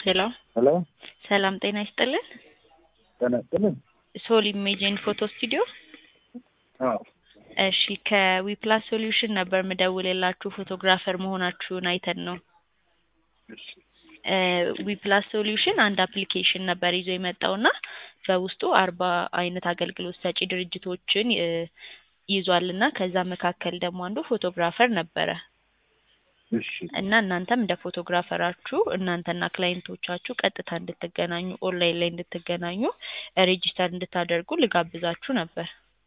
ሄሎ ሄሎ ሰላም ጤና ይስጥልን። ጤና ይስጥልን። ሶል ኢሜጅ ኤንድ ፎቶ ስቱዲዮ። አዎ እሺ ከዊፕላስ ሶሉሽን ነበር ምደውልላችሁ ፎቶግራፈር መሆናችሁን አይተን ነው። እሺ ዊፕላስ ሶሉሽን አንድ አፕሊኬሽን ነበር ይዞ የመጣውና በውስጡ አርባ አይነት አገልግሎት ሰጪ ድርጅቶችን እ ይዟልና ከዛ መካከል ደግሞ አንዱ ፎቶግራፈር ነበረ እሺ እና እናንተም እንደ ፎቶግራፈራችሁ እናንተና ክላይንቶቻችሁ ቀጥታ እንድትገናኙ ኦንላይን ላይ እንድትገናኙ ሬጂስተር እንድታደርጉ ልጋብዛችሁ ነበር።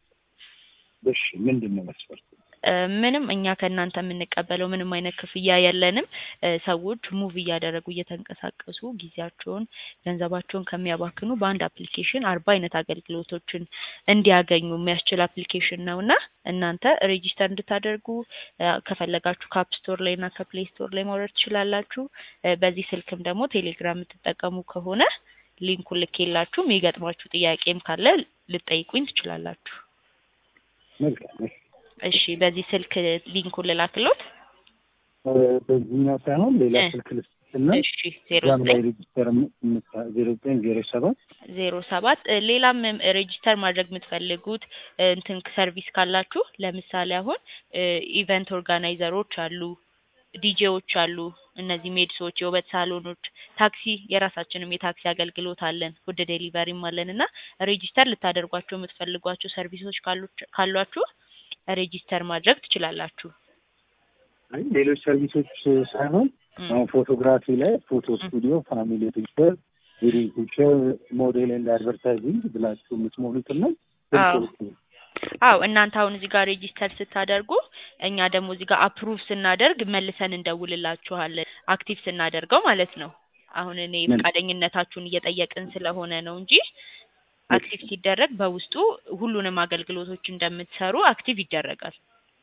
እሺ ምንድን ነው መስፈርቱ? እ ምንም እኛ ከእናንተ የምንቀበለው ምንም አይነት ክፍያ የለንም። እ ሰዎች ሙቭ እያደረጉ እየተንቀሳቀሱ ጊዜያቸውን፣ ገንዘባቸውን ከሚያባክኑ በአንድ አፕሊኬሽን አርባ አይነት አገልግሎቶችን እንዲያገኙ የሚያስችል አፕሊኬሽን ነው እና እናንተ ሬጂስተር እንድታደርጉ እ ከፈለጋችሁ ከአፕ ስቶር ላይ እና ከፕሌይ ስቶር ላይ ማውረድ ትችላላችሁ። እ በዚህ ስልክም ደግሞ ቴሌግራም የምትጠቀሙ ከሆነ ሊንኩን ልኬላችሁ የሚገጥማችሁ ጥያቄም ካለ ልጠይቁኝ ትችላላችሁ። መልካም እሺ። እሺ በዚህ ስልክ ሊንኩን ልላክሎት። እ በዚህኛው ሳይሆን ሌላ እ ስልክ ልስጥና እሺ ዜሮ እዛም ላይ ዘጠኝ ሬጅስተር ዜሮ ዘጠኝ ዜሮ ሰባት ዜሮ ሰባት እ ሌላም ሬጂስተር ማድረግ የምትፈልጉት እ እንትን ሰርቪስ ካላችሁ ለምሳሌ አሁን እ ኢቨንት ኦርጋናይዘሮች አሉ፣ ዲጄዎች አሉ፣ እነዚህ ሜድሶች፣ የውበት ሳሎኖች፣ ታክሲ የራሳችንም የታክሲ አገልግሎት አለን፣ ፉድ ዴሊቨሪም አለን እና ሬጂስተር ልታደርጓቸው የምትፈልጓቸው ሰርቪሶች ካሉ- ካሏችሁ ሬጂስተር ማድረግ ትችላላችሁ። አይ ሌሎች ሰርቪሶች ሳይሆን እም፣ አሁን ፎቶግራፊ ላይ ፎቶ እም፣ ስቱዲዮ፣ ፋሚሊ ፒክቸር፣ ዌዲንግ ፒክቸር፣ ሞዴል ኤንድ አድቨርታይዚንግ ብላችሁ የምትሞሉትና አዎ ስልክ አዎ እናንተ አሁን እዚህ ጋር ሬጂስተር ስታደርጉ እኛ ደግሞ እዚህ ጋር አፕሩቭ ስናደርግ መልሰን እንደውልላችኋለን አክቲቭ ስናደርገው ማለት ነው። አሁን እኔ ምን ፈቃደኝነታችሁን እየጠየቅን ስለሆነ ነው እንጂ እሺ አክቲቭ ሲደረግ በውስጡ ሁሉንም አገልግሎቶች እንደምትሰሩ አክቲቭ ይደረጋል።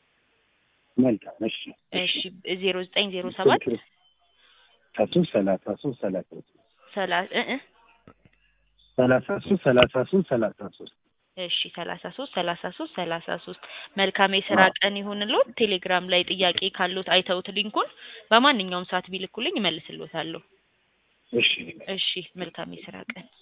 መልካም እሺ እሺ እሺ ዜሮ ዘጠኝ ዜሮ ሰባት ስልክ ሶስት ሰላሳ ሶስት ሰላሳ ሶስት ሰላ እ እ ሰላሳ ሶስት ሰላሳ ሶስት ሰላሳ ሶስት እሺ ሰላሳ ሶስት ሰላሳ ሶስት ሰላሳ ሶስት መልካም የስራ አዎ ቀን ይሁንልዎት። ቴሌግራም ላይ ጥያቄ ካሉት አይተውት ሊንኩን በማንኛውም ሰዓት ቢልኩልኝ እመልስልዎታለሁ። እሺ እሺ መልካም የስራ ቀን